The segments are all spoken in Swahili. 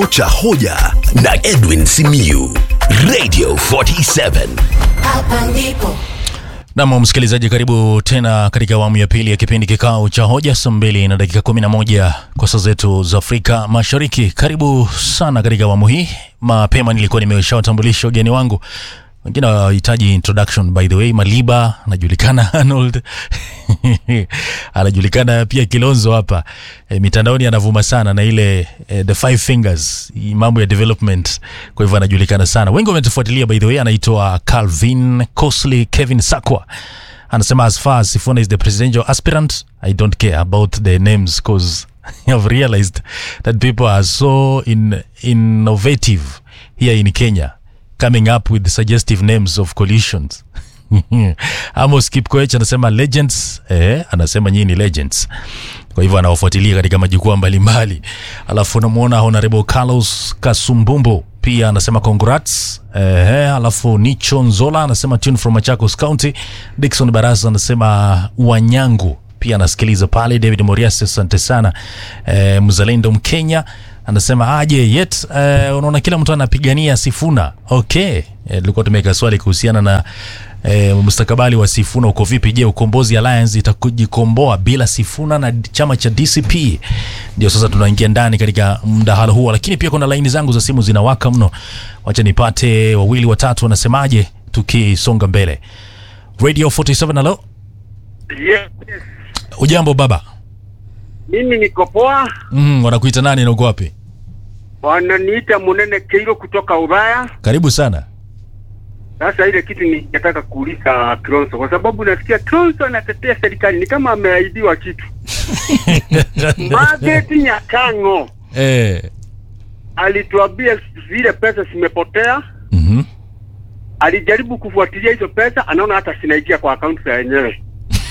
cha hoja na Edwin Simiyu, Radio 47. Hapa ndipo Nam msikilizaji, karibu tena katika awamu ya pili ya kipindi kikao cha hoja, saa mbili na dakika 11 kwa saa zetu za Afrika Mashariki. Karibu sana katika awamu hii. Mapema nilikuwa nimeshawatambulisha ugeni wangu, wengine hawahitaji introduction. By the way, Maliba anajulikana, Arnold anajulikana pia, Kilonzo hapa e, mitandaoni anavuma sana na ile e, the five fingers, hii mambo ya development, kwa hivyo anajulikana sana. Wengi wametufuatilia by the way. Anaitwa Calvin Cosley Kevin Sakwa anasema as far as Sifuna is the presidential aspirant I don't care about the names cause I've realized that people are so in, innovative here in Kenya coming up with suggestive names of coalitions Amos Kipkoech anasema legends eh, anasema nyinyi ni legends kwa hivyo anawafuatilia katika majukwaa mbalimbali. Alafu unamwona Honorable Carlos Kasumbumbo pia anasema congrats. Eh, alafu Nicho Nzola anasema tune from Machakos County. Dickson Barasa anasema Wanyangu pia anasikiliza pale. David Morias asante sana. Eh, mzalendo Mkenya anasema aje yet eh, unaona kila mtu anapigania Sifuna. Okay. Eh, tulikuwa tumeweka swali kuhusiana na E, mustakabali wa Sifuna uko vipi? Je, Ukombozi Alliance itakujikomboa bila Sifuna na chama cha DCP? Ndio sasa tunaingia ndani katika mdahalo huo, lakini pia kuna laini zangu za simu zinawaka mno. Wacha nipate wawili watatu wanasemaje, tukisonga mbele. Radio 47 halo, Yes, ujambo baba? mimi niko poa. Mm, wanakuita nani na uko wapi? Wananiita Munene Keiro kutoka Ulaya. Karibu sana. Sasa ile kitu ningetaka kuuliza Kilonzo, kwa sababu nasikia Kilonzo anatetea serikali ni kama ameahidiwa kitu. Margaret Nyakango Eh. alituambia zile pesa zimepotea. Mhm. Alijaribu kufuatilia hizo pesa, anaona hata zinaingia kwa akaunti za wenyewe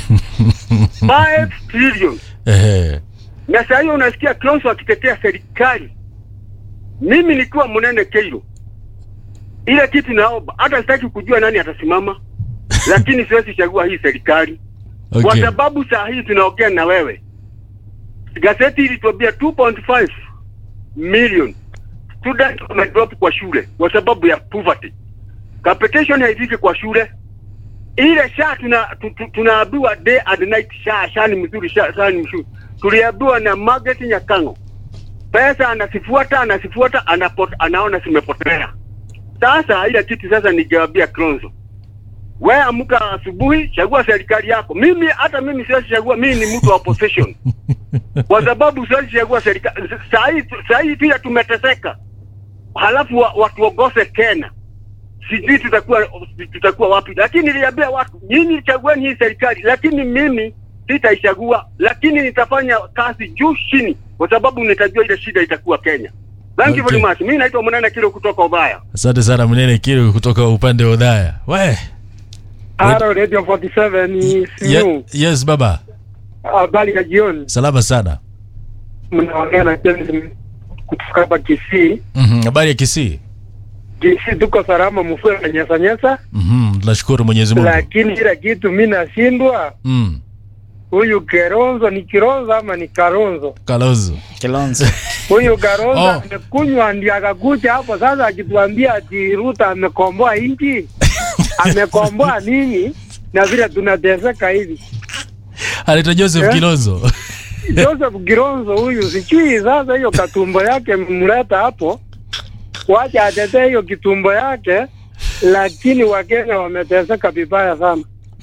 5 trillion. Eh. na saa hiyo unasikia Kilonzo akitetea serikali. Mimi nikiwa Munene Keiro, ile kitu naomba, hata sitaki kujua nani atasimama, lakini siwezi chagua hii serikali kwa Okay. sababu saa hii tunaongea na wewe, gazeti ilituambia 2.5 million student wamedrop kwa shule kwa sababu ya poverty. Capitation haifiki kwa shule ile sha tuna tu- tu- tunaambiwa day and night sha sha ni mzuri sha, sha ni mzuri. Tuliambiwa na Margaret Nyakango, pesa anasifuata anasifuata anapot, anaona zimepotea. Sasa ile kitu sasa ningewaambia Kilonzo, wewe amka asubuhi, chagua serikali yako. Mimi hata mimi siwezi chagua, mimi ni mtu wa opposition kwa sababu siwezi chagua serikali. Saa hii saa hii pia tumeteseka, halafu wa, watuogose Kenya sijui tutakuwa tutakuwa wapi, lakini niliambia watu nyinyi chagueni hii serikali, lakini mimi sitaichagua, lakini nitafanya kazi juu chini, kwa sababu nitajua ile shida itakuwa Kenya. Thank you very Okay. much. Mimi naitwa Munene Kilo kutoka Ubaya. Asante sana Mnene Kiro kutoka upande wa Udhaya. We. Halo Radio 47 ni Ye, Simu. yes baba. Habari ya jioni. Salama sana. Mnaongea na James kutoka hapa Kisii. Mhm. Habari ya Kisii? Kisii tuko salama, mfue na nyesa nyesa, Mhm. Tunashukuru Mwenyezi Mungu. lakini kila kitu mimi nashindwa. Mm. Huyu Keronzo ni Kironzo ama ni Karonzo? Kalonzo. Kilonzo. Huyu Karonzo Oh. amekunywa ndio akakuja hapo sasa akituambia ati Ruto amekomboa nchi. amekomboa nini? Na vile tunateseka hivi. Anaitwa Joseph Eh? Kilonzo. Joseph Gironzo huyu sijui sasa hiyo katumbo yake mleta hapo, wacha atetee hiyo kitumbo yake, lakini Wakenya wameteseka vibaya sana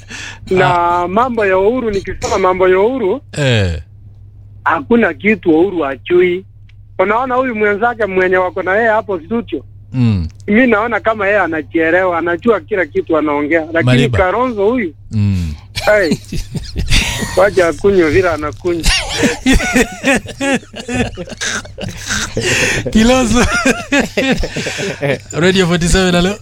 na mambo ya uhuru. Nikisema mambo ya uhuru, eh. hakuna kitu uhuru achui. Unaona huyu mwenzake mwenye wako na yeye hapo studio, Mm. mi naona kama yeye anajielewa, anajua kila kitu anaongea, lakini Mariba. Karonzo huyu Mm. hey, wacha akunywe vile anakunywa. Kilonzo. Radio 47 halo.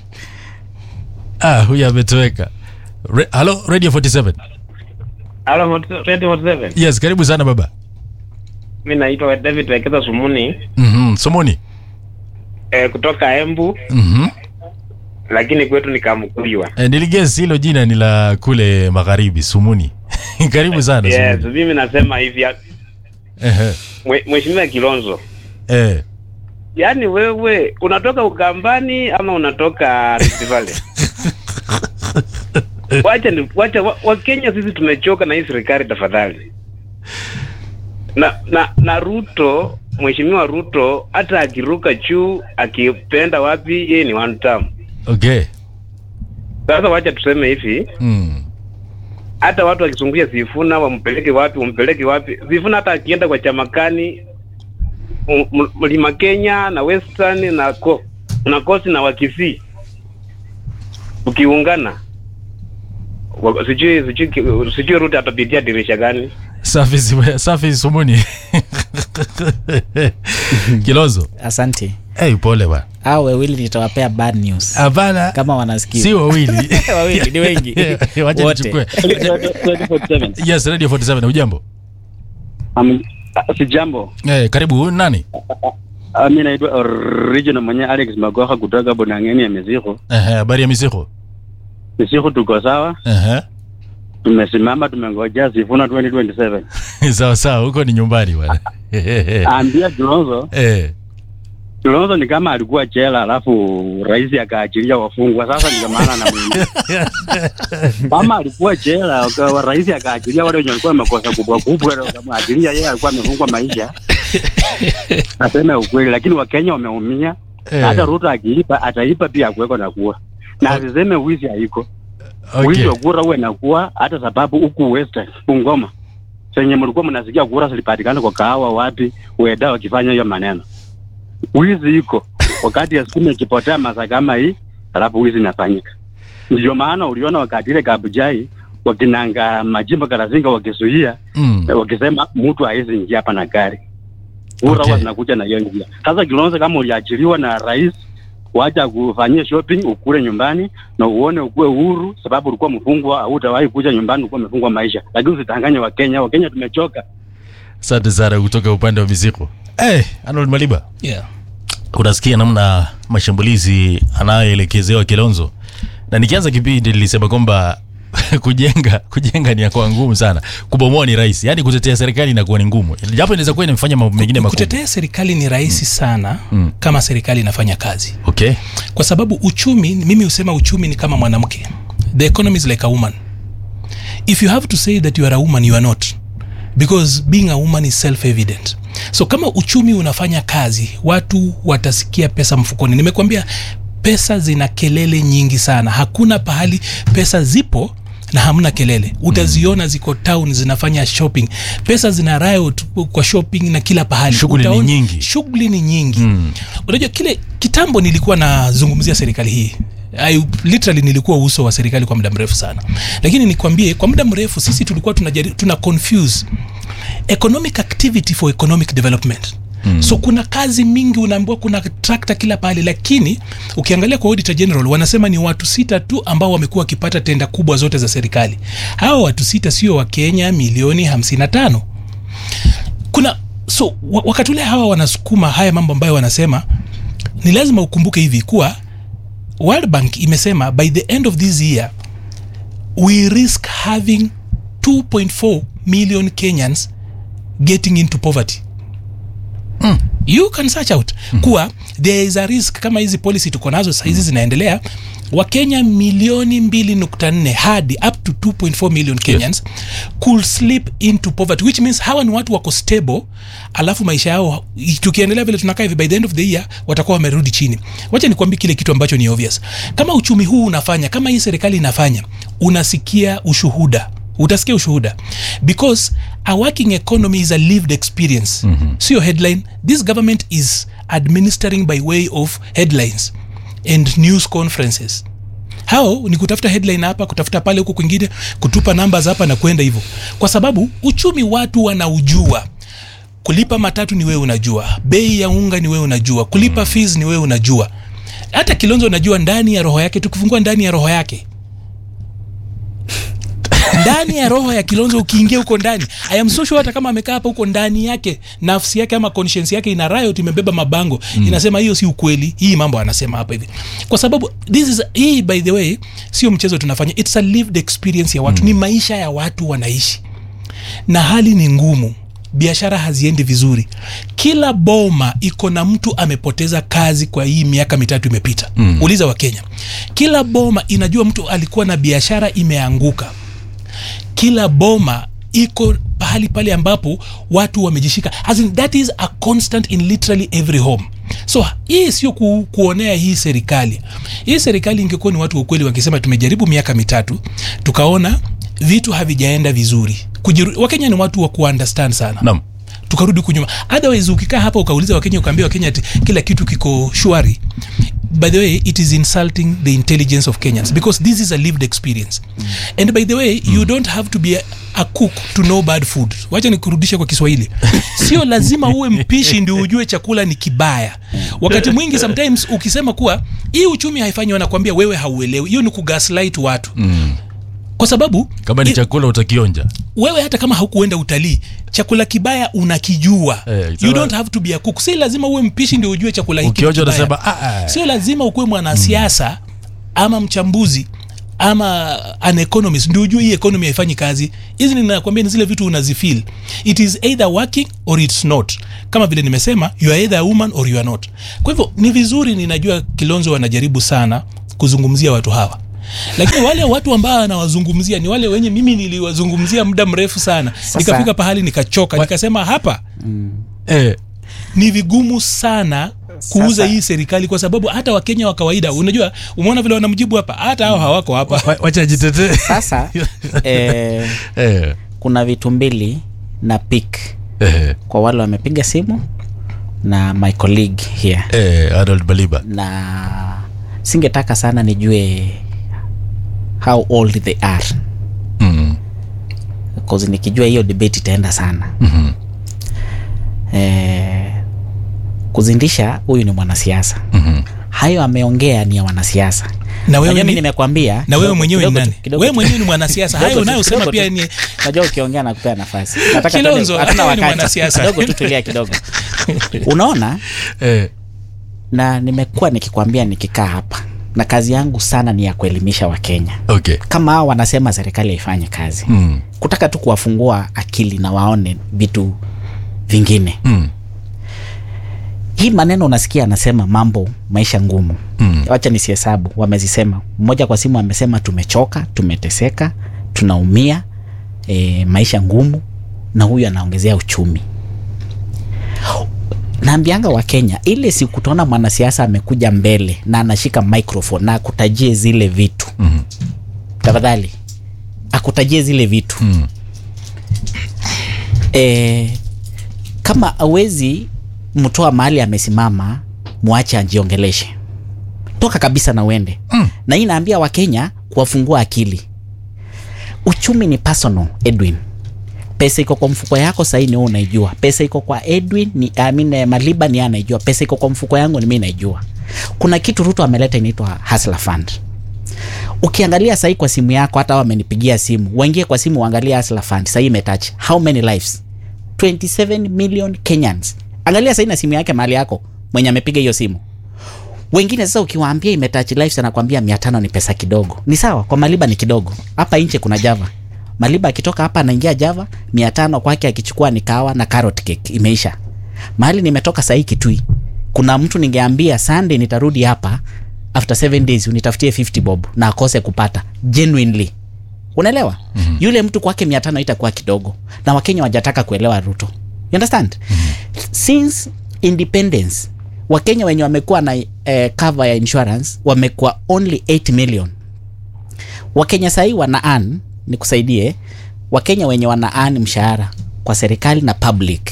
Ah, huyu ametoweka. Re- Halo Radio 47. Halo, Mot- Radio 47. Yes, karibu sana baba. Mi naitwa David Wekeza Sumuni Mhm. Somoni. eh, kutoka Embu, Mhm. lakini kwetu ni Kamukuywa. Eh, niligesi hilo jina ni la kule magharibi Sumuni. karibu sana Yes, Sumuni. mimi nasema hivi ya- Ehe. mwe- Mheshimiwa Kilonzo, Eh. yaani wewe unatoka Ukambani ama unatoka Rift Valley? wacha ni wacha wa- Wakenya sisi tumechoka na hii serikali tafadhali. Na na na Ruto, mheshimiwa Ruto hata akiruka juu akipenda wapi, yeye ni one term. okay Sasa wacha tuseme hivi, mm. hata watu wakizungukia Sifuna wampeleke wapi, wampeleke wapi? Sifuna hata akienda kwa chamakani M- M- Mlima Kenya na Western na ko, na Kosi na Wakisii ukiungana wa- sijui sijui ki- sijui Ruto atapitia dirisha gani? safi Simu- safi sumuni kilozo asante hey, pole bwana au wawili nitawapea bad news hapana kama wanasikia si wawili Wawili, ni wengi. wacha Wote. nichukue yes radio 47 ujambo Um, si jambo. hey, karibu huyu ni nani Uh, mi naitwa original mwenye Alex Magoha kutoka Bonangeni ya Mizigo. Ehe, habari ya misiko Mizigo tuko sawa, Ehe. tumesimama, tumengojea Sifuna 2027. sawa sawa huko ni nyumbani bwana Ambia Kilonzo, Eh, Kilonzo ni kama alikuwa jela alafu rais akaachilia wafungwa. Sasa ndio maana anamwambia kama alikuwa jela waka- rais akaachilia wale wenye walikuwa makosa kubwa kubwa, ndio akamwachilia yeye, alikuwa amefungwa maisha. Nasema ukweli, lakini Wakenya wameumia. eh, Hata Ruto akiipa ataipa pia kuweko na kuwa na asiseme wizi haiko wizi okay. wa kura uwe na kuwa hata sababu huku Western Bungoma senye mlikuwa mnasikia kura zilipatikana kwa kahawa wapi weda wakifanya hiyo maneno. Wizi iko wakati ya sukuma ikipotea masa kama hii, alafu wizi inafanyika. Ndio maana uliona wakati ile Kabujai wakinanga majimbo Karazinga wakisuia Mm. wakisema mtu hawezi ingia hapa na gari kura Okay. huwa zinakuja na hiyo njia. Sasa Kilonzo, kama uliachiliwa na rais, wacha kufanyia shopping, ukule nyumbani na uone ukuwe huru, sababu ulikuwa mfungwa, hautawahi kuja nyumbani, ulikuwa umefungwa maisha. Lakini usitanganye Wakenya, Wakenya tumechoka. asante sana kutoka upande wa misiko hey, Arnold Maliba yeah. unasikia namna mashambulizi anayoelekezewa Kilonzo, na nikianza kipindi nilisema kwamba kujenga kujenga ni kwa ngumu sana, kubomoa ni rahisi, yaani kutetea serikali inakuwa ni ngumu, japo inaweza kuwa inamfanya mambo mengine makubwa. kutetea serikali ni rahisi sana Mm. kama serikali inafanya kazi Okay, kwa sababu uchumi mimi husema uchumi ni kama mwanamke the economy is like a woman if you have to say that you are a woman you are not because being a woman is self evident so kama uchumi unafanya kazi watu watasikia pesa mfukoni nimekwambia pesa zina kelele nyingi sana hakuna pahali pesa zipo na hamna kelele utaziona ziko town zinafanya shopping pesa zina riot kwa shopping na kila pahali Shughuli ni Utaona- nyingi. shughuli ni nyingi mm. unajua kile kitambo nilikuwa nazungumzia serikali hii I, literally nilikuwa uso wa serikali kwa muda mrefu sana lakini nikwambie kwa muda mrefu sisi tulikuwa tunajari, tuna confuse economic activity for economic development Mm. so kuna kazi mingi unaambiwa kuna trakta kila pahali lakini ukiangalia kwa auditor general wanasema ni watu sita tu ambao wamekuwa wakipata tenda kubwa zote za serikali hawa watu sita sio wa kenya milioni 55 kuna so wa- wakati ule hawa wanasukuma haya mambo ambayo wanasema ni lazima ukumbuke hivi kuwa world bank imesema by the end of this year we risk having 2.4 million kenyans getting into poverty mm. you can search out mm. kuwa there is a risk kama hizi policy tuko nazo sahizi zinaendelea wakenya milioni 2.4 hadi up to 2.4 million kenyans could slip into poverty which means hawa ni watu wako stable alafu maisha yao tukiendelea vile tunakaa hivi by the end of the year watakuwa wamerudi chini wacha nikwambie kile kitu ambacho ni obvious kama uchumi huu unafanya kama hii serikali inafanya unasikia ushuhuda utasikia ushuhuda because a working economy is a lived experience mm-hmm. sio headline this government is administering by way of headlines and news conferences hao ni kutafuta headline hapa kutafuta pale huku kwingine kutupa numbers hapa na kwenda hivyo kwa sababu uchumi watu wanaujua kulipa matatu ni wewe unajua bei ya unga ni wewe unajua kulipa fees ni wewe unajua hata kilonzo unajua ndani ya roho yake tukifungua ndani ya roho yake ndani ya roho ya kilonzo ukiingia huko ndani i am so sure hata kama amekaa hapa huko ndani yake nafsi yake ama conscience yake ina riot imebeba mabango mm. inasema hiyo si ukweli hii mambo anasema hapa hivi kwa sababu this is hii by the way sio mchezo tunafanya it's a lived experience ya watu mm. ni maisha ya watu wanaishi na hali ni ngumu biashara haziendi vizuri kila boma iko na mtu amepoteza kazi kwa hii miaka mitatu imepita mm. uliza wa kenya kila boma inajua mtu alikuwa na biashara imeanguka kila boma iko pahali pale ambapo watu wamejishika As in, that is a constant in literally every home so hii sio ku, kuonea hii serikali hii serikali ingekuwa ni watu wa ukweli wakisema tumejaribu miaka mitatu tukaona vitu havijaenda vizuri Kujiru, wakenya ni watu wa kuunderstand sana Naam. tukarudi kunyuma otherwise ukikaa hapa ukauliza wakenya ukaambia wakenya ati kila kitu kiko shwari by the way it is insulting the intelligence of kenyans because this is a lived experience and by the way you don't have to be a, a cook to know bad food wacha nikurudishe kwa kiswahili sio lazima uwe mpishi ndio ujue chakula ni kibaya wakati mwingi sometimes ukisema kuwa hii uchumi haifanyi wanakwambia wewe hauelewi hiyo ni kugaslight watu kwa sababu kama ni i- chakula utakionja wewe hata kama haukuenda utalii chakula kibaya unakijua Eh, you sawa. don't have to be a cook si lazima uwe mpishi ndio ujue chakula hiki ukionja ni kibaya. utasema "Ah, ah." sio lazima ukuwe mwanasiasa ama mchambuzi ama an economist ndio ujue hii economy haifanyi kazi hizi ninakwambia ni zile vitu unazifeel it is either working or it's not kama vile nimesema you are either a woman or you are not kwa hivyo ni vizuri ninajua kilonzo wanajaribu sana kuzungumzia watu hawa lakini wale watu ambao anawazungumzia ni wale wenye mimi niliwazungumzia muda mrefu sana nikafika pahali nikachoka nikasema hapa eh, ni vigumu sana kuuza Sasa- hii serikali kwa sababu hata wakenya wa kawaida unajua umeona vile wanamjibu hapa hata hao hawako hapa wa- wacha jitetee sasa eh, eh, kuna vitu mbili na pik eh, kwa wale wamepiga simu na my colleague here eh, Arnold Baliba na singetaka sana nijue how old they are mm. cause nikijua hiyo debate itaenda sana Mhm. eh, kuzindisha huyu ni mwanasiasa Mhm. hayo ameongea ni ya wanasiasa na wewe Unajua mimi ni, nimekwambia na wewe kidogo- mwenyewe ni kidogo nani tu- kidogo wewe tu- mwenyewe ni mwanasiasa hayo kidogo tu- unayosema kidogo pia tu. ni najua ukiongea na kupea nafasi Nataka Kilonzo, tuende- hata hatuna wewe ni wakati. mwanasiasa. kidogo tu tulia kidogo unaona eh, na nimekuwa nikikwambia nikikaa hapa na kazi yangu sana ni ya kuelimisha wakenya okay kama hao wanasema serikali haifanye kazi mm. kutaka tu kuwafungua akili na waone vitu vingine Mm. hii maneno unasikia anasema mambo maisha ngumu Mm. wacha nisihesabu wamezisema mmoja kwa simu amesema tumechoka tumeteseka tunaumia e, maisha ngumu na huyu anaongezea uchumi naambianga wa kenya ile siku utaona mwanasiasa amekuja mbele na anashika microphone na akutajie zile vitu Mhm. tafadhali akutajie zile vitu Mm. e, kama awezi mtoa mahali amesimama mwache ajiongeleshe toka kabisa na uende mm. na hii naambia wakenya kuwafungua akili uchumi ni personal edwin pesa iko kwa mfuko yako sahii ni wewe unaijua pesa iko kwa edwin ni I mean, eh, maliba ni yeye anaijua pesa iko kwa mfuko yangu ni mimi naijua kuna kitu ruto ameleta inaitwa hustler fund ukiangalia sahii kwa simu yako hata wamenipigia simu waingie kwa simu uangalie hustler fund sahii imetouch how many lives 27 million kenyans angalia sahii na simu yake mahali yako mwenye amepiga hiyo simu wengine sasa ukiwaambia imetouch lives anakwambia mia tano ni pesa kidogo ni sawa kwa maliba ni kidogo hapa nje kuna java maliba akitoka hapa anaingia java mia tano kwake akichukua ni kawa na carrot cake imeisha mahali nimetoka sahii kitui kuna mtu ningeambia sunday nitarudi hapa after seven days unitafutie 50 bob na akose kupata genuinely unaelewa mm-hmm. yule mtu kwake mia tano itakuwa kidogo na wakenya wajataka kuelewa ruto you understand mm-hmm. since independence wakenya wenye wamekuwa na eh, cover ya insurance wamekuwa only 8 million wakenya sahii wana an nikusaidie wakenya wenye wana an mshahara kwa serikali na public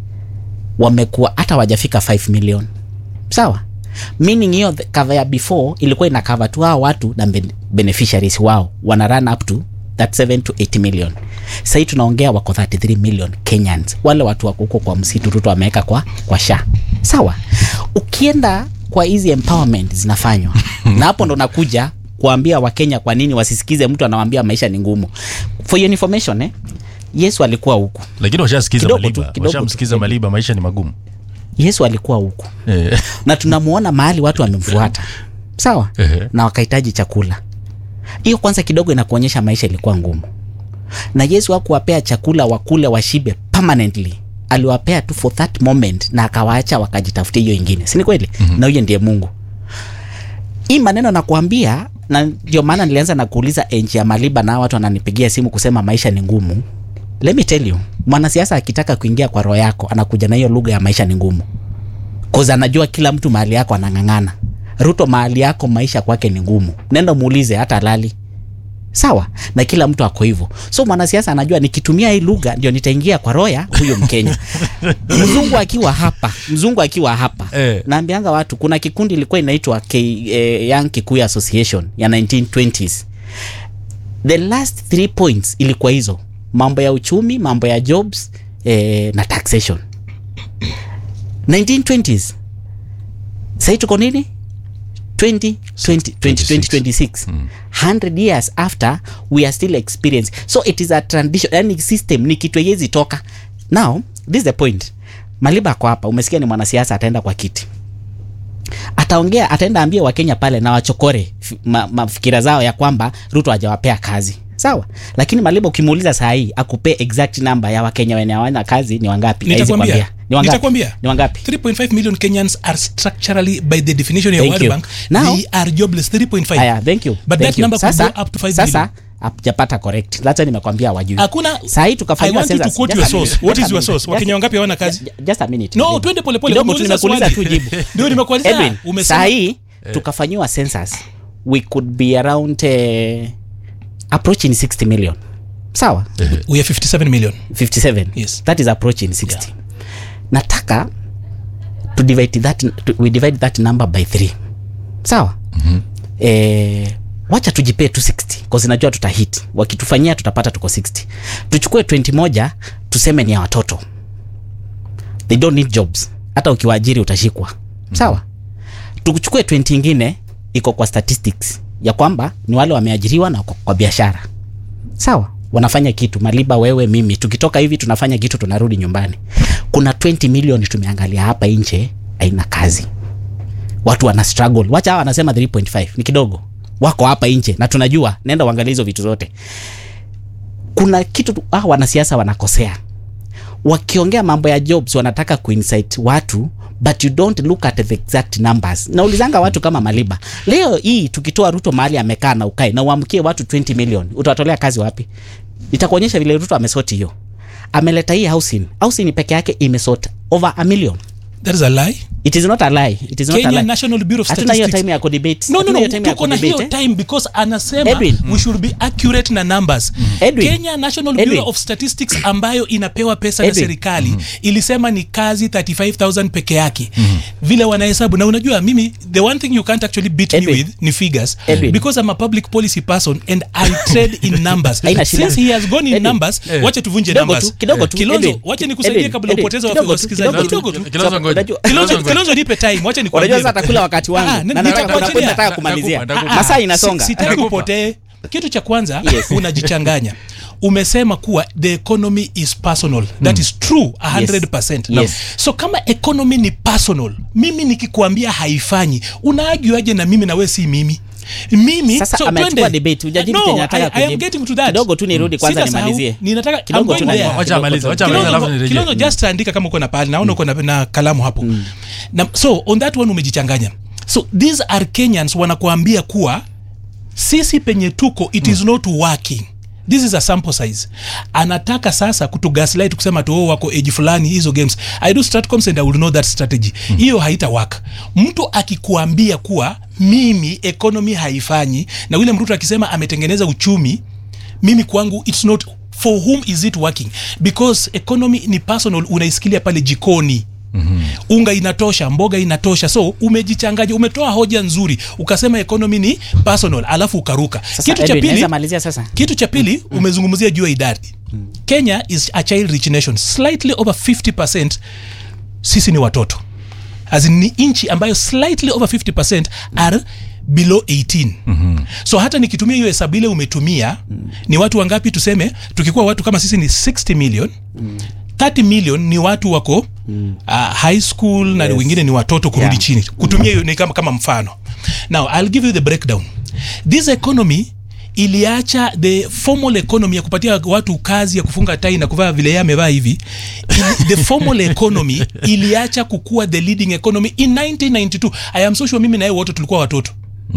wamekuwa hata wajafika 5 million sawa meaning hiyo the cover ya before ilikuwa ina cover tu hao watu na ben- beneficiaries wao wana run up to that 7 to 8 million sahii tunaongea wako 33 million kenyans wale watu wako huko kwa msitu ruto ameweka kwa, kwa sha sawa ukienda kwa hizi empowerment zinafanywa na hapo ndo nakuja kuambia wakenya kwa nini wasisikize mtu anawambia maisha ni ngumu for your information eh, yesu alikuwa huku lakini washasikiza Kidogo tu, maliba kidogo tu. washamsikiza maliba maisha ni magumu yesu alikuwa huku eh. na tunamuona mahali watu wamemfuata sawa Ehe. na wakahitaji chakula hiyo kwanza kidogo inakuonyesha maisha ilikuwa ngumu na yesu hakuwapea chakula wakule washibe permanently aliwapea tu for that moment na akawaacha wakajitafutia hiyo ingine si ni kweli mm-hmm. na huyo ndiye mungu hii maneno nakuambia na ndio maana nilianza na kuuliza enji ya maliba na watu wananipigia simu kusema maisha ni ngumu let me tell you mwanasiasa akitaka kuingia kwa roho yako anakuja na hiyo lugha ya maisha ni ngumu cause anajua kila mtu mahali yako anang'ang'ana ruto mahali yako maisha kwake ni ngumu nenda muulize hata lali sawa na kila mtu ako hivyo so mwanasiasa anajua nikitumia hii lugha ndio nitaingia kwa roya huyo mkenya mzungu akiwa hapa mzungu akiwa hapa Eh. naambianga watu kuna kikundi ilikuwa inaitwa K, eh, young kikuyu association ya 1920s the last three points ilikuwa hizo mambo ya uchumi mambo ya jobs eh, na taxation 1920s sahii tuko nini 20, 20, 20, 2026 100 years after we are still experiencing so it is a transition yani system ni kitu haiwezi toka now this is the point maliba ako hapa umesikia ni mwanasiasa ataenda kwa kiti ataongea ataenda ambia wakenya pale na wachokore fi- ma, mafikira zao ya kwamba ruto hajawapea kazi sawa lakini maliba ukimuuliza saa hii akupee exact number ya wakenya wenye hawana kazi ni wangapi Hawezi Nitakwambia. kwambia. ni wangapi Nitakwambia. ni wangapi 3.5 million Kenyans are structurally, by the definition of Thank World you. Bank, Now- they are jobless. 3.5. haya thank you But thank that you. number could sasa, go up to 5 sasa million. hapajapata correct hata nimekwambia wajui Hakuna. saa hii I tukafanyia want you to census. quote Just your a source. minute, What just is a your minute, source? just- Wakenya wangapi hawana kazi? ju- just a minute No, Edwin. twende pole pole. Kidogo tu Umeuliza nimekuuliza swali. tu jibu Ndio nimekuuliza. Edwin, Umesema- saa hii tukafanyiwa census we could be around uh, approaching 60 million sawa We are 57 million. 57 Yes. that is approaching 60 nataka to divide that to, we divide that number by 3 sawa mm-hmm. eh, wacha tujipee tu 60 cause najua tutahit wakitufanyia tutapata tuko 60 tuchukue 20 moja tuseme ni ya watoto they don't need jobs hata ukiwaajiri utashikwa sawa tuchukue 20 ingine iko kwa statistics ya kwamba ni wale wameajiriwa na wako kwa biashara sawa wanafanya kitu maliba wewe mimi tukitoka hivi tunafanya kitu tunarudi nyumbani kuna 20 milioni tumeangalia hapa nje haina kazi watu wana struggle wacha hawa wanasema 3.5 ni kidogo wako hapa nje na tunajua nenda uangalie hizo vitu zote kuna kitu tu- ah, wanasiasa wanakosea wakiongea mambo ya jobs wanataka kuinsight watu but you don't look at the exact numbers naulizanga watu kama maliba leo hii tukitoa ruto mahali amekaa na ukae na uamkie watu 20 million utawatolea kazi wapi itakuonyesha vile ruto amesoti hiyo ameleta hii housing housing peke yake imesort over a million That is a lie. it is not a lie it is not a Kenya lie National Bureau of hatuna hiyo Statistics. time ya kudebate No, no, Hatuna no, hiyo time ya tuko na hiyo kudebate, eh? time because anasema Edwin. we should be accurate na numbers. Edwin. Kenya National Edwin. Bureau of Statistics ambayo inapewa pesa na Edwin. serikali ilisema ni kazi 35000 peke yake. Vile wanahesabu na unajua mimi the one thing you can't actually beat Edwin. me with ni figures Edwin. because I'm a public policy person and I trade in numbers. Haina shida. Since he has gone in Edwin. numbers, Eh. wacha tuvunje Kidogo numbers. tu, kidogo tu, Kilonzo, Edwin. wacha nikusaidie Edwin, kabla Edwin, upoteze kidogo tu, wasikilizaji. kidogo tu. Kidogo tu. Kilonzo ngoja. Unajua- Kilonzo, ngoja. Kilonzo nipe time, wacha nikwambie. unajua sasa atakula wakati Ah, wangu ni- na nitakuachilia. nataka nataka Nakupa, kumalizia nakupa. masaa Si- inasonga sitaki Nakupa. upotee kitu cha kwanza Yes. unajichanganya umesema kuwa the economy is personal that is true 100% Yes. Yes. so kama economy ni personal mimi nikikuambia haifanyi unaajuaje na mimi na we si mimi mimi Sasa so amechukua twende. debate, hujajibu No, chenye nataka I, I am kujibu. getting to that Kidogo tu nirudi kwanza Sitasahau, nimalizie. ninataka I'm Kidogo tu going na- there. Wacha amalize, wacha amalize, alafu Kilonzo- nirejee. Kilonzo, just andika kama uko na pahali naona uko na, na kalamu hapo na, so on that one umejichanganya so these are kenyans wanakuambia kuwa sisi penye tuko it is not working this is a sample size anataka sasa kutugaslight kusema tu oh, wako age fulani hizo games i do stratcoms and i will know that strategy hiyo haita work mtu akikuambia kuwa mimi economy haifanyi na william ruto akisema ametengeneza uchumi mimi kwangu it's not for whom is it working because economy ni personal unaisikilia pale jikoni Mm-hmm. unga inatosha mboga inatosha so umejichanganya umetoa hoja nzuri ukasema economy ni personal alafu ukaruka Sasa, kitu cha Edwin, pili naweza malizia sasa kitu cha pili umezungumzia juu ya idadi kenya is a child rich nation slightly over 50 sisi ni watoto as in, ni nchi ambayo slightly over 50 are below 18 mm-hmm. so hata nikitumia hiyo hesabu ile umetumia mm. ni watu wangapi tuseme tukikuwa watu kama sisi ni 60 million mm. 30 million ni watu wako mm. uh, high school na Yes. wengine ni watoto kurudi Yeah. chini kutumia hiyo ni kama, kama mfano now i'll give you the breakdown this economy iliacha the formal economy ya kupatia watu kazi ya kufunga tai na kuvaa vile yeye amevaa hivi ili- the formal economy iliacha kukua the leading economy in 1992 i am so sure mimi na yeye wote tulikuwa watoto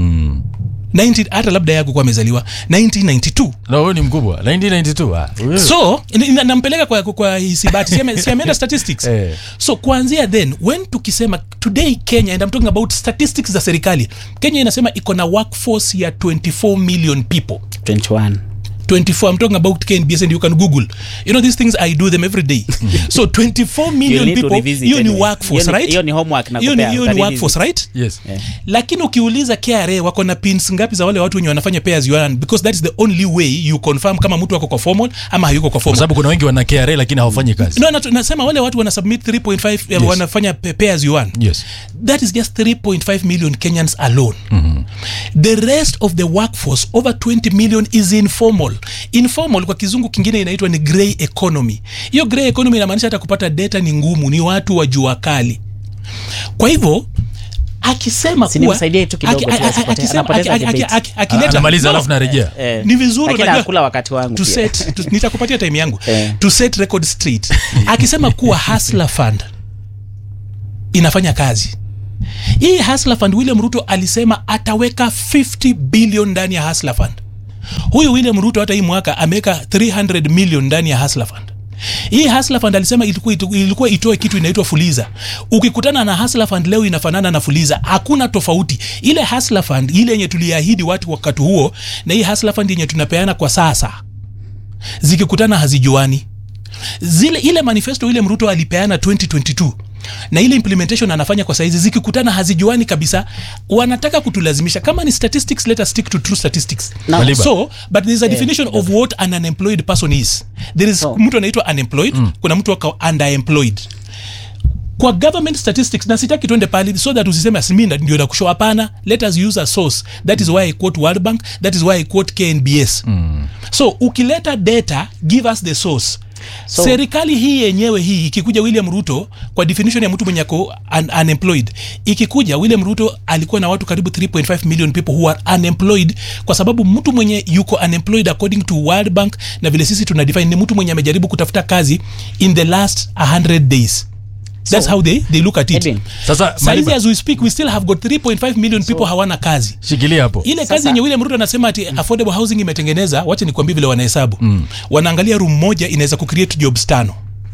90 hata labda yako kuwa amezaliwa 1992 na huyu ni mkubwa 1992 ah, huyu- so ina- ina- nampeleka kwa, kwa hisibati si ame- si ameenda statistics Eh. so kuanzia then when tukisema today kenya and I'm talking about statistics za serikali kenya inasema iko na workforce ya 24 million people 21 24 i'm talking about knbs and you can google you know these things i do them every day so 24 You million need to people revisit hiyo ni anyway. workforce Hiyo ni- right hiyo ni homework na hiyo ni kupea, hiyo ni uta workforce right yes lakini ukiuliza kra wako na pins ngapi za wale watu wenye wanafanya pay as you earn because that is the only way you confirm kama mtu ako kwa formal ama hayuko kwa kwa formal sababu kuna wengi wana KRA lakini hawafanyi kazi no, natu- nasema wale watu wana submit 3.5 yes. Yes. wanafanya pay, pay as you earn yes that is just 3.5 million kenyans alone the rest of the workforce over 20 million is informal informal kwa kizungu kingine inaitwa ni grey economy hiyo grey economy inamaanisha hata kupata data ni ngumu ni watu wa jua kali kwa hivyo akisema Si kuwa nimsaidie tu kidogo aki- tu aki- asipotee. akisema- Anapoteza aki- aki- debate. aki- akileta- anamaliza no, alafu narejea eh, ni vizuri lakini unajua- anakula wakati wangu to pia. set, to, nitakupatia time yangu Eh. to set record straight akisema kuwa hasla fund inafanya kazi hii hasla fund william ruto alisema ataweka 50 billion ndani ya hasla fund huyu william ruto hata hii mwaka ameweka 300 million ndani ya hasla fund hii hasla fund alisema ilikuwa, ilikuwa itoe kitu inaitwa fuliza ukikutana na hasla fund leo inafanana na fuliza hakuna tofauti ile hasla fund ile yenye tuliahidi watu wakati huo na hii hasla fund yenye tunapeana kwa sasa zikikutana hazijuani zile ile manifesto ile mruto alipeana 2022 na ile implementation anafanya kwa saizi zikikutana hazijuani kabisa wanataka kutulazimisha kama ni statistics let us stick to true statistics Na- Maliba. so but there is a definition of what an unemployed person is there is So- mtu anaitwa unemployed kuna mtu ako underemployed kwa government statistics na sitaki tuende pale so that usiseme asimi ndio nakushow hapana let us use a source that is why i quote world bank that is why i quote knbs mm. so ukileta data give us the source So- serikali hii yenyewe hii ikikuja william ruto kwa definition ya mtu mwenye ako un unemployed ikikuja william ruto alikuwa na watu karibu 3.5 million people who are unemployed kwa sababu mtu mwenye yuko unemployed according to world bank na vile sisi tuna define ni mtu mwenye amejaribu kutafuta kazi in the last 100 days that's So, how they, they look at it Edwin, sasa saizi Maliba, as we speak we still have got 3.5 million people hawana kazi shikilia hapo ile kazi Sasa- yenye william ruto anasema ati affordable housing imetengeneza wacha nikwambie vile wanahesabu mm. wanaangalia room moja inaweza kucreate jobs tano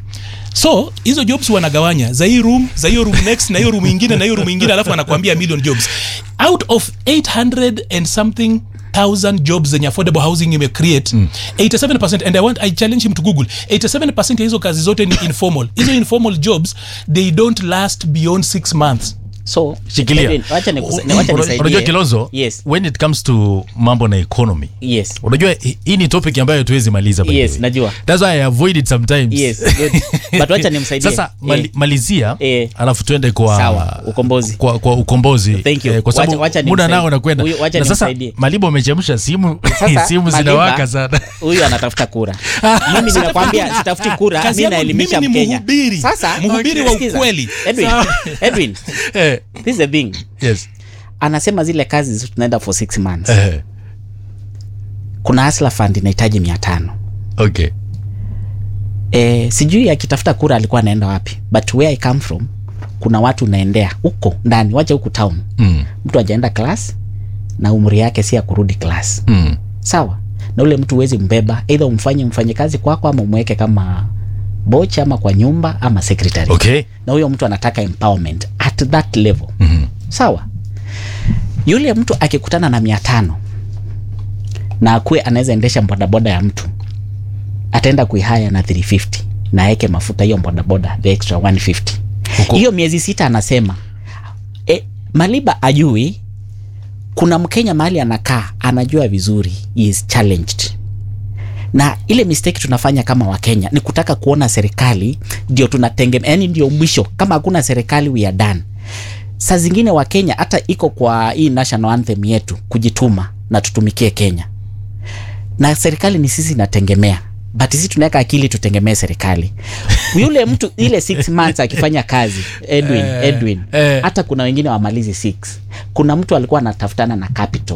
so hizo jobs wanagawanya za hii room za hiyo room next na hiyo room ingine na hiyo room ingine alafu wanakuambia million jobs out of 800 and something thousand jobs zenye affordable housing imecreate mm. 87 and I, want, i challenge him to google 87 ya hizo kazi zote ni informal hizo informal jobs they don't last beyond 6 months so shikilia Edwin, wacha nikus- U- wacha unajua- nisaidie. unajua kilozo yes when it comes to mambo na economy yes unajua hi- hii ni topic ambayo tuwezi maliza by the Yes, way. najua. That's why I avoid it sometimes yes good. but wacha nimsaidie sasa mali, Eh, malizia Eh. alafu tuende kwa Sawa, ukombozi. kwa, kwa ukombozi Thank you. Eh, kwa sababu Wacha- wacha muda nimsaidie. nao unakwenda Huyu- wacha na sasa nimsaidie. malibo amechemsha simu Sasa, simu Maliba, zinawaka sana huyu anatafuta kura mimi ninakwambia sitafuti kura Kazi mi yangu naelimisha mimi ni mkenya mhubiri. sasa Mhubiri wa sikiza. ukweli. edwin edwin Eh, this is the thing yes anasema zile kazi zi- tunaenda for six months Eh, kuna hasla fund inahitaji mia tano okay e, sijui akitafuta kura alikuwa anaenda wapi but where i come from kuna watu unaendea huko ndani wacha huku town mm, mtu ajaenda class na umri yake si ya kurudi class mm. sawa na ule mtu huwezi mbeba eidha umfanye mfanye kazi kwako ama umweke kama boch ama kwa nyumba ama secretary okay na huyo mtu anataka empowerment at that level Mhm. sawa yule mtu akikutana na mia tano na akue anaweza endesha bodaboda ya mtu ataenda kuihaya na 350 na aweke mafuta hiyo bodaboda the extra 150 Huko- hiyo miezi sita anasema e, maliba ajui kuna mkenya mahali anakaa anajua vizuri he is challenged na ile mistake tunafanya kama wakenya ni kutaka kuona serikali ndio tunategemea yani ndio mwisho kama hakuna serikali we are done saa zingine wakenya hata iko kwa hii national anthem yetu kujituma na tutumikie kenya na serikali ni sisi inategemea but sisi tunaweka akili tutegemee serikali yule mtu ile six months akifanya kazi edwin Eh, edwin eh. hata kuna wengine wamalizi six kuna mtu alikuwa anatafutana na capital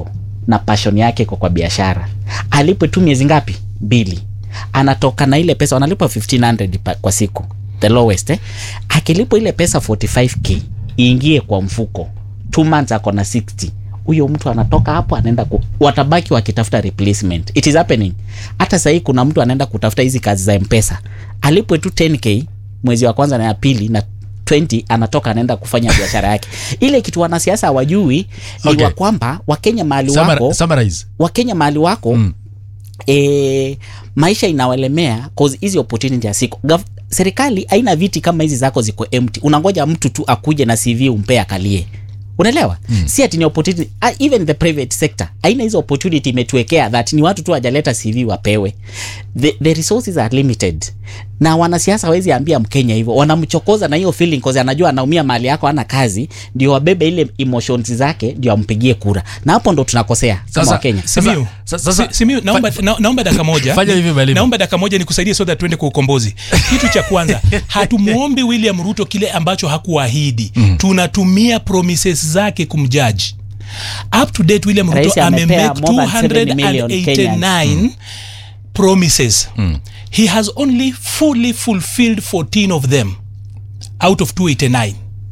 na passion yake iko kwa biashara alipwe tu miezi ngapi mbili anatoka na ile pesa wanalipwa 1500 pa- kwa siku the lowest eh? akilipwa ile pesa 45k iingie kwa mfuko two months ako na 60 huyo mtu anatoka hapo anaenda ku, watabaki wakitafuta replacement it is happening hata sahii kuna mtu anaenda kutafuta hizi kazi za mpesa alipwe tu 10k mwezi wa kwanza na ya pili na 20 anatoka anaenda kufanya biashara yake ile kitu wanasiasa hawajui ni Okay. okay. wa kwamba wakenya mahali wako Summar- summarize wakenya mahali wako mm. e, maisha inawalemea cause hizi opportunity asiko Gav- serikali haina viti kama hizi zako ziko empty unangoja mtu tu akuje na cv umpe akalie unaelewa mm. si ati ni opportunity uh, even the private sector haina hizo opportunity imetuwekea that ni watu tu wajaleta cv wapewe the, the resources are limited na wanasiasa hawezi ambia mkenya hivyo wanamchokoza na hiyo feeling cause anajua anaumia mali yako ana kazi ndio wabebe ile emotions zake ndio ampigie kura na hapo ndo tunakosea kama Sasa- wakenya Simiu, Sasa- sasa- Si- Simiu, naomba, na, naomba dakika moja Fanya hivi, mwalimu. naomba dakika moja nikusaidie so that tuende kwa ukombozi kitu cha kwanza hatumwombi william ruto kile ambacho hakuahidi mm. tunatumia promises zake kumjaji up to date william Rais ruto amepea amemake more than 7 million 289 promises he has only fully fulfilled 14 of them out of 289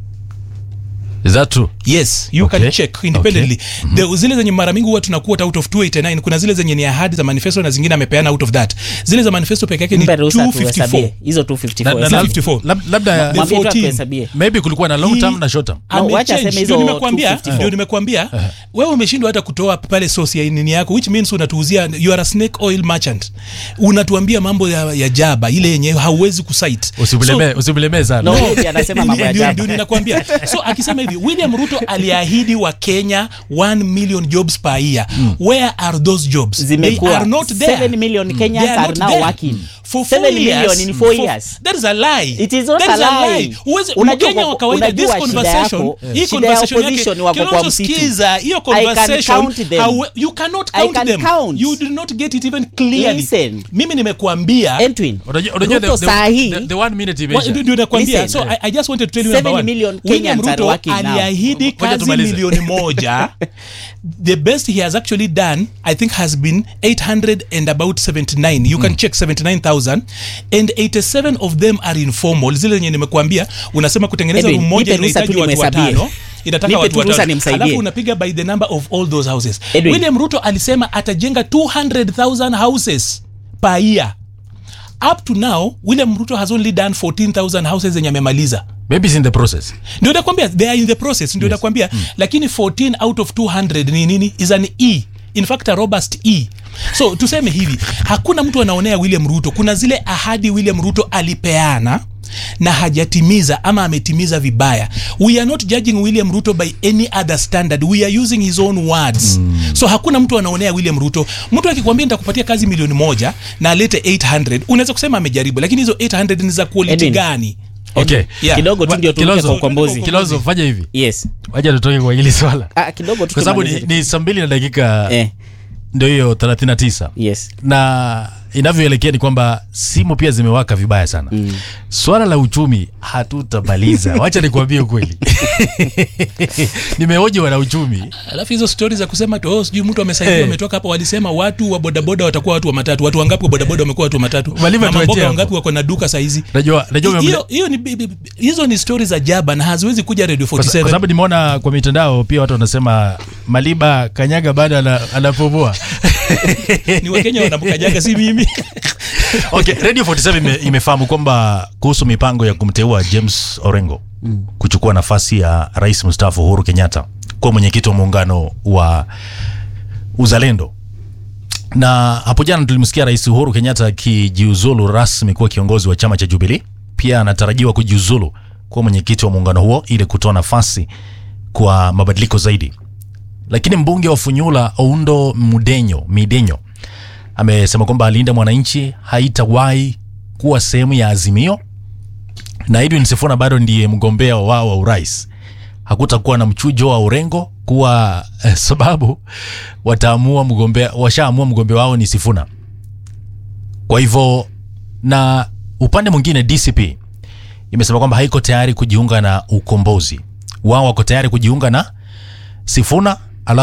is that true yes you Okay. can check independently the, zile zenye mara mingi huwa tunakuwa out of 289 kuna zile zenye ni ahadi za manifesto na zingine amepeana out of that zile za manifesto peke yake ni mpe ruhusa 254 tuhesabie hizo 254 Na- na- hesabu. lab- 54. lab- labda The Mwambie tu 14. atuhesabie. maybe kulikuwa na long term He- na short term No, Amechange. wacha aseme Ndio hizo nimekuambia 254. ndio nimekuambia wewe umeshindwa hata kutoa pale source ya nini yako which means unatuuzia you are a snake oil merchant unatuambia mambo ya, ya jaba ile yenye hauwezi kusite usimlemee usimlemee sana No, yeye anasema mambo ya Ndio- jaba. ndio ninakwambia so akisema hivi william ruto aliahidi wa kenya 1 million jobs per year where are those jobs they Zimekuwa. are not there 7 million Kenyans They are not now there. working. for 7 four million years, in four for- years. that is a lie It is not That is a lie. Huwezi- Unajua Mkenya wa kwa- kawaida this unajua shida conversation yako, hii shida ya conversation opposition yake wako kwa Kilonzo msitu. sikiza hiyo I can conversation count them. how- you cannot I count can them count. you do not get it even clearly Listen. mimi nimekuambia Entwin, Unajua- unajua the- Ruto the- saa hii the- the one minute Wa- imeisha. ndio- ndio nakwambia Listen. so I, I just wanted to tell you Seven number one. million William Kenyans are Ruto working now. aliahidi Ngoja kazi tumalize. milioni moja the best he has actually done i think has been 800 and about 79 you can check 79000 and 87 of them are informal zile zenye nimekuambia unasema kutengeneza Edwin, room moja nipe ruhusa inahitaji tu watu nimhesabie. watano inataka Nipe watu tu ruhusa watano nimsaidie. alafu unapiga by the number of all those houses Edwin. william ruto alisema atajenga 200000 houses per year up to now william ruto has only done 14000 houses zenye amemaliza maybe it's in the process ndio nakwambia they are in the process ndio nakwambia lakini 14 out of 200 ni nini is an e in fact a robust e so tuseme hivi hakuna mtu anaonea william ruto kuna zile ahadi william ruto alipeana na hajatimiza ama ametimiza vibaya we are not judging william ruto by any other standard we are using his own words mm. so hakuna mtu anaonea william ruto mtu akikwambia nitakupatia kazi milioni moja na alete 800 unaweza kusema amejaribu lakini hizo 800 ni za quality Edwin. gani okay Yeah. kidogo tu Wa- ndio turuke Kilonzo- kwa ukombozi Kilonzo, fanya hivi yes waja tutoke kwa hili swala ah, kidogo tu kwa sababu ni, tumalize. ni saa mbili na dakika eh, ndio hiyo 39 yes na inavyoelekea ni kwamba simu pia zimewaka vibaya sana mm. swala la uchumi hatutamaliza wacha nikuambie ukweli nimehoji wana uchumi alafu hizo stori za kusema tu oh, sijui mtu amesaidiwa Eh. ametoka hapa walisema watu wa bodaboda watakuwa watu wa matatu watu wangapi wa bodaboda wamekuwa watu wa matatu Malima Mama tuachie mboga hapo. wangapi wako na duka saizi najua najua umemle- hiyo hiyo ni bi- bi- bi- hizo ni stori za jaba na haziwezi kuja radio kwa sa- kwa 47 sababu nimeona kwa mitandao pia watu wanasema maliba kanyaga bado ana- anapumua ni wakenya wanamkanyaga si mimi okay, radio 47 ime, imefahamu kwamba kuhusu mipango ya kumteua james orengo mm. kuchukua nafasi ya rais mstaafu uhuru kenyatta kuwa mwenyekiti wa muungano wa uzalendo na hapo jana tulimsikia rais uhuru kenyatta akijiuzulu rasmi kuwa kiongozi wa chama cha jubilii pia anatarajiwa kujiuzulu kuwa mwenyekiti wa muungano huo ili kutoa nafasi kwa mabadiliko zaidi lakini mbunge wa funyula oundo mudenyo midenyo amesema kwamba alinda mwananchi haitawahi kuwa sehemu ya azimio na edwin sifuna bado ndiye mgombea wao wa urais hakutakuwa na mchujo wa urengo kuwa eh, sababu wataamua mgombea washaamua mgombea wao ni sifuna kwa hivyo na upande mwingine dcp imesema kwamba haiko tayari kujiunga na ukombozi wao wako tayari kujiunga na sifuna alafu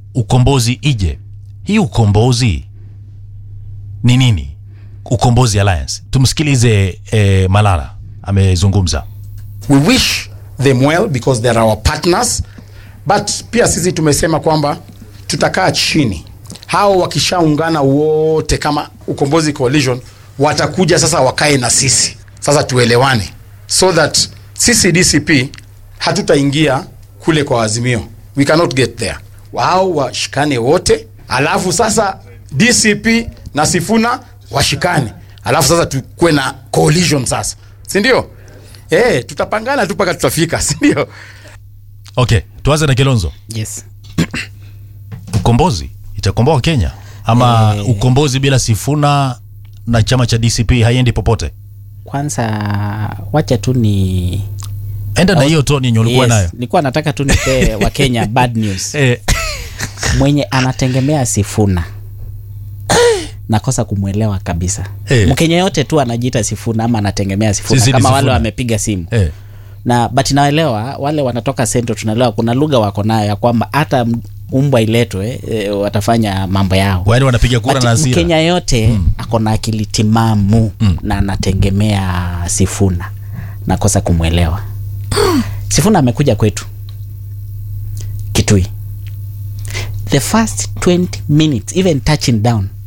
ukombozi ije hii ukombozi ni nini ukombozi alliance tumsikilize eh, malala amezungumza we wish them well because they're our partners but pia sisi tumesema kwamba tutakaa chini hao wakishaungana wote kama ukombozi coalition watakuja sasa wakae na sisi sasa tuelewane so that sisi dcp hatutaingia kule kwa azimio we cannot get there wao washikane wote alafu sasa dcp na sifuna washikane alafu sasa tukuwe na coalition sasa sindio Eh, tutapangana tu mpaka tutafika sindio okay tuanze na kilonzo yes ukombozi itakomboa kenya ama Eh. ukombozi bila sifuna na chama cha dcp haiendi popote kwanza wacha tu ni enda na hiyo toni yenye ulikuwa Yes, nayo nilikuwa nataka tu nipee wakenya bad news eh, mwenye anategemea sifuna nakosa kumwelewa kabisa Eh. mkenya yote tu anajiita sifuna ama anategemea sifuna Sisi ni kama wale Sifuna. wamepiga simu eh. na but naelewa wale wanatoka sento tunaelewa kuna lugha wako nayo ya kwamba hata m- umbwa iletwe e, watafanya mambo yao Yaani wanapiga kura But na hasira. mkenya yote mm. ako na akili timamu mm. na anategemea sifuna nakosa kumwelewa sifuna amekuja kwetu kitui the first 20 minutes even touching down